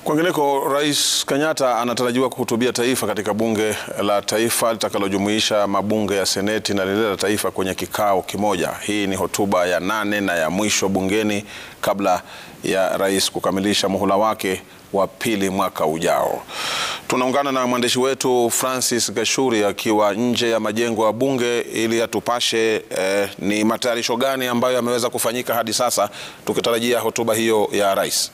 Kwingineko, Rais Kenyatta anatarajiwa kuhutubia taifa katika bunge la taifa litakalojumuisha mabunge ya seneti na lile la taifa kwenye kikao kimoja. Hii ni hotuba ya nane na ya mwisho bungeni kabla ya rais kukamilisha muhula wake wa pili mwaka ujao. Tunaungana na mwandishi wetu Francis Gashuri akiwa nje ya majengo ya bunge ili atupashe eh, ni matayarisho gani ambayo yameweza kufanyika hadi sasa tukitarajia hotuba hiyo ya rais.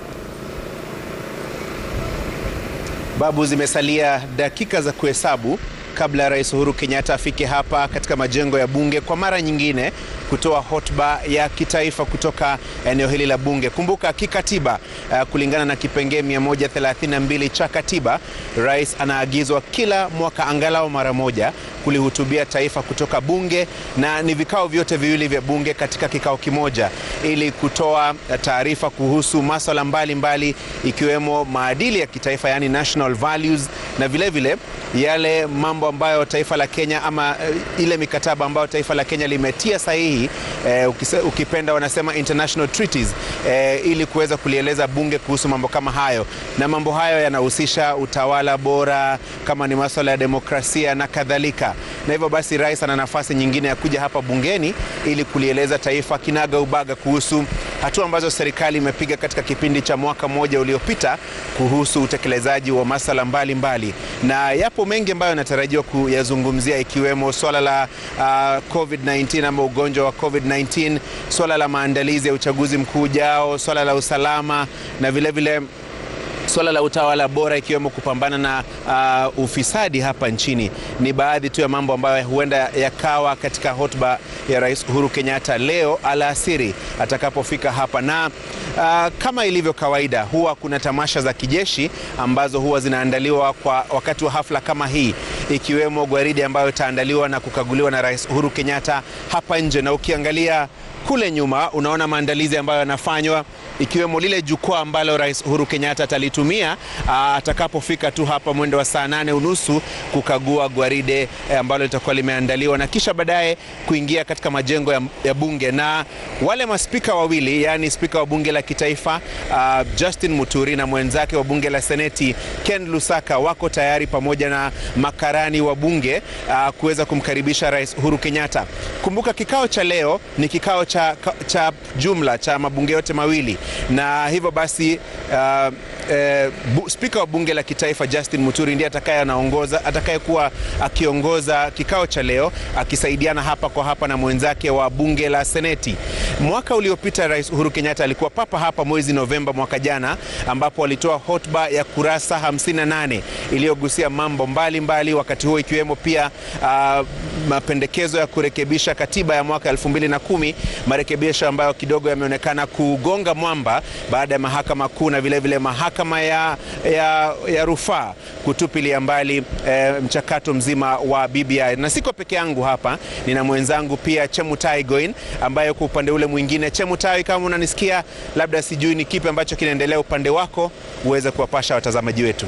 Babu, zimesalia dakika za kuhesabu kabla ya Rais Uhuru Kenyatta afike hapa katika majengo ya bunge kwa mara nyingine kutoa hotuba ya kitaifa kutoka eneo hili la bunge. Kumbuka kikatiba, uh, kulingana na kipengee 132 cha katiba, rais anaagizwa kila mwaka angalau mara moja kulihutubia taifa kutoka bunge, na ni vikao vyote viwili vya bunge katika kikao kimoja, ili kutoa taarifa kuhusu masuala mbalimbali ikiwemo maadili ya kitaifa, yani national values, na vilevile vile, yale mambo ambayo taifa la Kenya ama uh, ile mikataba ambayo taifa la Kenya limetia sahihi uh, ukipenda wanasema international treaties uh, ili kuweza kulieleza bunge kuhusu mambo kama hayo, na mambo hayo yanahusisha utawala bora, kama ni masuala ya demokrasia na kadhalika. Na hivyo basi rais ana nafasi nyingine ya kuja hapa bungeni ili kulieleza taifa kinaga ubaga kuhusu hatua ambazo serikali imepiga katika kipindi cha mwaka mmoja uliopita kuhusu utekelezaji wa masuala mbalimbali, na yapo mengi ambayo yanatarajiwa kuyazungumzia ikiwemo swala la uh, COVID-19 ama ugonjwa wa COVID-19, swala la maandalizi ya uchaguzi mkuu ujao, swala la usalama na vilevile vile swala la utawala bora ikiwemo kupambana na uh, ufisadi hapa nchini ni baadhi tu ya mambo ambayo huenda yakawa katika hotuba ya Rais Uhuru Kenyatta leo alasiri atakapofika hapa. Na uh, kama ilivyo kawaida, huwa kuna tamasha za kijeshi ambazo huwa zinaandaliwa kwa wakati wa hafla kama hii, ikiwemo gwaridi ambayo itaandaliwa na kukaguliwa na Rais Uhuru Kenyatta hapa nje, na ukiangalia kule nyuma unaona maandalizi ambayo yanafanywa ikiwemo lile jukwaa ambalo Rais Uhuru Kenyatta atalitumia atakapofika tu hapa mwendo wa saa nane unusu kukagua gwaride e, ambalo litakuwa limeandaliwa na kisha baadaye kuingia katika majengo ya, ya bunge na wale maspika wawili, yaani spika wa bunge la kitaifa a, Justin Muturi na mwenzake wa bunge la seneti Ken Lusaka wako tayari pamoja na makarani wa bunge kuweza kumkaribisha Rais Uhuru Kenyatta. Kumbuka kikao cha leo ni kikao cha, cha jumla cha mabunge yote mawili na hivyo basi uh, eh, spika wa bunge la kitaifa Justin Muturi ndiye atakaye anaongoza atakayekuwa akiongoza kikao cha leo akisaidiana hapa kwa hapa na mwenzake wa bunge la seneti. Mwaka uliopita Rais Uhuru Kenyatta alikuwa papa hapa mwezi Novemba mwaka jana, ambapo alitoa hotuba ya kurasa 58 iliyogusia mambo mbalimbali mbali, wakati huo ikiwemo pia uh, mapendekezo ya kurekebisha katiba ya mwaka 2010 marekebisho ambayo kidogo yameonekana kugonga mwamba baada ya mahakama kuu na vilevile mahakama ya, ya, ya rufaa kutupilia mbali e, mchakato mzima wa BBI. Na siko peke yangu hapa, nina mwenzangu pia Chemutai Goin ambaye kwa upande ule mwingine. Chemutai, kama unanisikia, labda sijui ni kipi ambacho kinaendelea upande wako, uweze kuwapasha watazamaji wetu.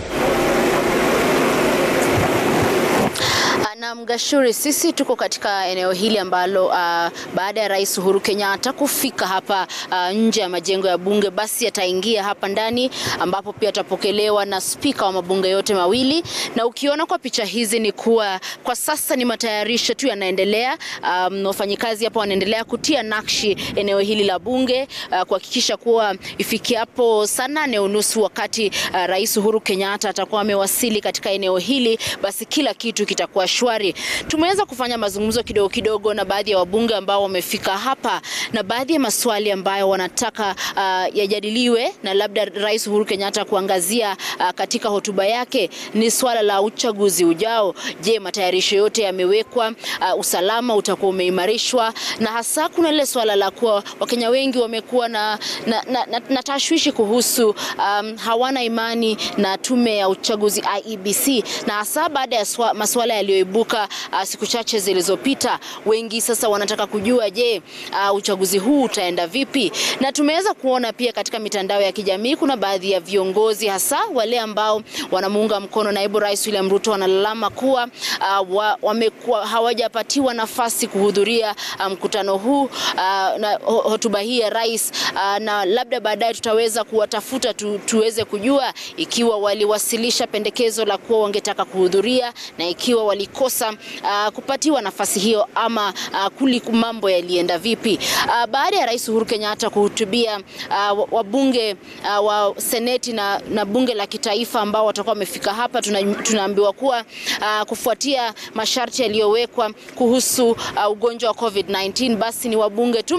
Na Mgashuri, sisi tuko katika eneo hili ambalo uh, baada ya Rais Uhuru Kenyatta kufika hapa uh, nje ya majengo ya bunge, basi ataingia hapa ndani ambapo pia atapokelewa na spika wa mabunge yote mawili. Na ukiona kwa picha hizi ni kuwa kwa sasa ni matayarisho tu yanaendelea. Um, wafanyikazi hapa wanaendelea kutia nakshi eneo hili la bunge uh, kuhakikisha kuwa ifikiapo saa nane unusu wakati uh, Rais Uhuru Kenyatta atakuwa amewasili katika eneo hili, basi kila kitu kitakuwa shwari. Tumeweza kufanya mazungumzo kidogo kidogo na baadhi ya wabunge ambao wamefika hapa na baadhi ya maswali ambayo wanataka uh, yajadiliwe na labda Rais Uhuru Kenyatta kuangazia uh, katika hotuba yake ni swala la uchaguzi ujao. Je, matayarisho yote yamewekwa? Uh, usalama utakuwa umeimarishwa? Na hasa kuna lile swala la kuwa Wakenya wengi wamekuwa na, na, na, na, na tashwishi kuhusu um, hawana imani na tume ya uchaguzi IEBC, na hasa baada ya maswala yaliyoibuka tunakumbuka uh, siku chache zilizopita, wengi sasa wanataka kujua, je, uh, uchaguzi huu utaenda vipi? Na tumeweza kuona pia katika mitandao ya kijamii kuna baadhi ya viongozi hasa wale ambao wanamuunga mkono naibu rais William Ruto wanalalama kuwa uh, wa, wamekuwa hawajapatiwa nafasi kuhudhuria mkutano um, huu uh, na hotuba hii ya rais uh, na labda baadaye tutaweza kuwatafuta tu, tuweze kujua ikiwa waliwasilisha pendekezo la kuwa wangetaka kuhudhuria na ikiwa walikosa uh, kupatiwa nafasi hiyo ama uh, kuli mambo yalienda vipi. Uh, baada ya Rais Uhuru Kenyatta kuhutubia uh, wabunge uh, wa seneti na, na bunge la kitaifa ambao watakuwa wamefika hapa, tuna, tunaambiwa kuwa uh, kufuatia masharti yaliyowekwa kuhusu uh, ugonjwa wa COVID-19 basi ni wabunge tu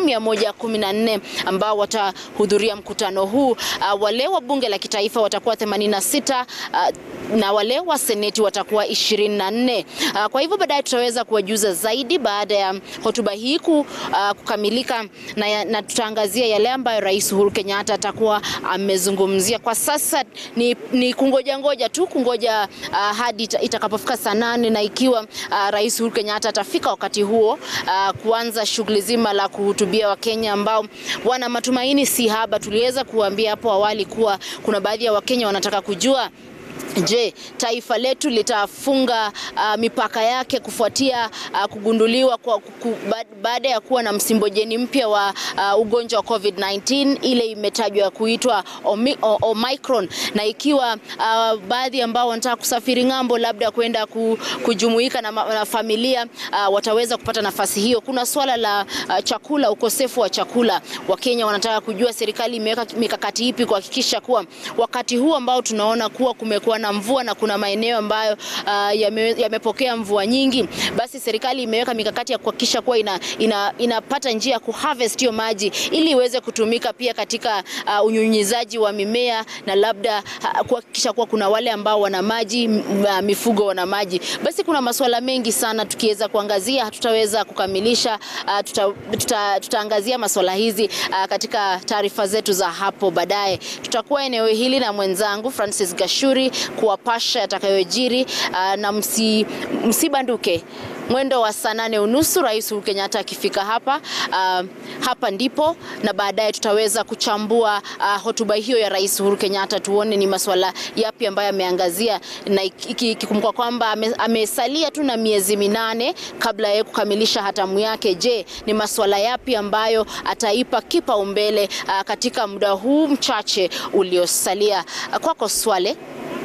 114 ambao watahudhuria mkutano huu. Uh, wale wa bunge la kitaifa watakuwa 86 uh, na wale wa seneti watakuwa 24. Uh, kwa hivyo baadaye tutaweza kuwajuza zaidi baada ya hotuba hii ku, uh, kukamilika na, na tutaangazia yale ambayo Rais Uhuru Kenyatta atakuwa amezungumzia. Kwa sasa ni, ni kungoja ngoja tu kungoja uh, hadi itakapofika saa nane na ikiwa uh, Rais Uhuru Kenyatta atafika wakati huo uh, kuanza shughuli zima la kuhutubia Wakenya ambao wana matumaini si haba. Tuliweza kuambia hapo awali kuwa kuna baadhi ya Wakenya wanataka kujua Je, taifa letu litafunga uh, mipaka yake kufuatia uh, kugunduliwa kwa, ku, baada ya kuwa na msimbojeni mpya wa uh, ugonjwa wa COVID-19 ile imetajwa kuitwa Omi, o, Omicron, na ikiwa uh, baadhi ambao wanataka kusafiri ng'ambo labda kwenda ku, kujumuika na, na familia uh, wataweza kupata nafasi hiyo. Kuna swala la uh, chakula, ukosefu wa chakula. Wakenya wanataka kujua serikali imeweka mikakati ipi kuhakikisha kuwa wakati huu ambao tunaona kuwa kumekuwa na mvua na kuna maeneo ambayo uh, yamepokea yame mvua nyingi, basi serikali imeweka mikakati ya kuhakikisha kuwa ina, ina, inapata njia ya kuharvest hiyo maji ili iweze kutumika pia katika uh, unyunyizaji wa mimea na labda uh, kuhakikisha kuwa kuna wale ambao wana maji uh, mifugo wana maji. Basi kuna masuala mengi sana tukiweza kuangazia hatutaweza kukamilisha. Uh, tuta, tuta, tutaangazia masuala hizi uh, katika taarifa zetu za hapo baadaye. Tutakuwa eneo hili na mwenzangu Francis Gashuri kuwapasha yatakayojiri uh, na msi, msibanduke mwendo wa saa nane unusu Rais Uhuru Kenyatta akifika hapa uh, hapa ndipo na baadaye tutaweza kuchambua uh, hotuba hiyo ya Rais Uhuru Kenyatta, tuone ni masuala yapi ambayo ameangazia, na ikikumbuka kwamba ame, amesalia tu na miezi minane kabla ya kukamilisha hatamu yake. Je, ni masuala yapi ambayo ataipa kipaumbele uh, katika muda huu mchache uliosalia? Uh, kwako Swale.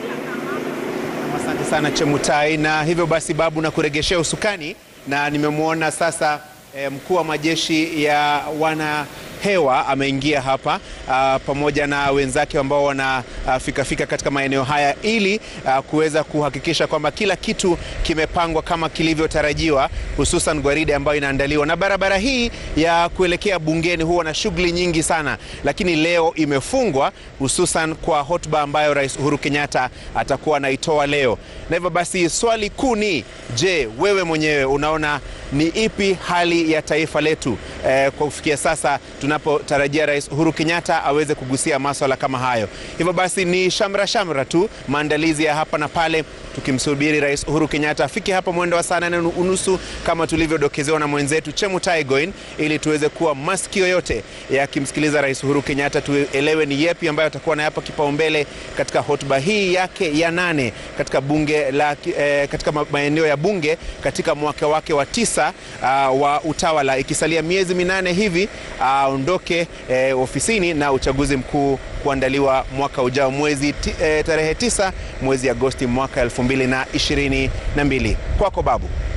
Asante sana Chemutai, na hivyo basi Babu na kuregeshea usukani, na nimemwona sasa eh, mkuu wa majeshi ya wana hewa ameingia hapa uh, pamoja na wenzake ambao wanafika uh, fika katika maeneo haya ili uh, kuweza kuhakikisha kwamba kila kitu kimepangwa kama kilivyotarajiwa, hususan gwaride ambayo inaandaliwa. Na barabara hii ya kuelekea bungeni huwa na shughuli nyingi sana, lakini leo imefungwa hususan kwa hotuba ambayo Rais Uhuru Kenyatta atakuwa anaitoa leo. Na hivyo basi swali kuu ni je, wewe mwenyewe unaona ni ipi hali ya taifa letu eh, kwa kufikia sasa tunapotarajia Rais Uhuru Kenyatta aweze kugusia maswala kama hayo. Hivyo basi ni shamra shamra tu maandalizi ya hapa na pale, tukimsubiri Rais Uhuru Kenyatta afike hapa mwendo wa saa nane unusu kama tulivyodokezewa na mwenzetu Chemutai Goin, ili tuweze kuwa masikio yote yakimsikiliza Rais Uhuru Kenyatta, tuelewe ni yepi ambayo atakuwa nayapa kipaumbele katika hotuba hii yake ya nane katika bunge la, eh, katika maeneo ya bunge katika mwaka wake wa tisa uh, wa utawala, ikisalia miezi minane hivi aondoke uh, eh, ofisini na uchaguzi mkuu kuandaliwa mwaka ujao mwezi eh, tarehe tisa mwezi Agosti mwaka 2022. Kwako Babu.